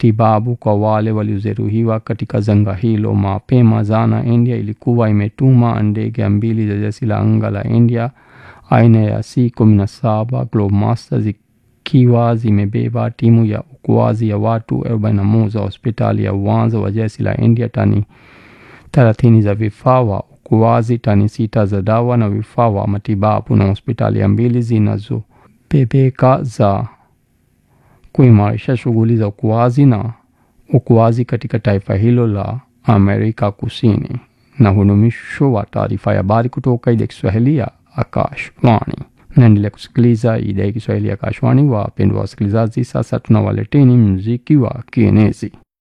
matibabu kwa wale waliojeruhiwa katika janga hilo. Mapema jana, India ilikuwa imetuma ndege mbili za jeshi la anga la India aina ya C-17 Globemaster zikiwa zimebeba timu ya uokoaji ya watu 41 wa hospitali ya uwanja wa jeshi la India, tani 30 za vifaa wa uokoaji, tani sita za dawa na vifaa wa matibabu, na hospitali mbili zinazobebeka za kuimarisha shughuli za uokoaji na uokoaji katika taifa hilo la Amerika Kusini. Na huu ni mwisho wa taarifa ya habari kutoka idhaa ya Kiswahili ya Akashwani. Naendelea kusikiliza idhaa ya Kiswahili ya Akashwani. Wapendwa wasikilizaji, sasa tunawaleteni muziki wa kienezi.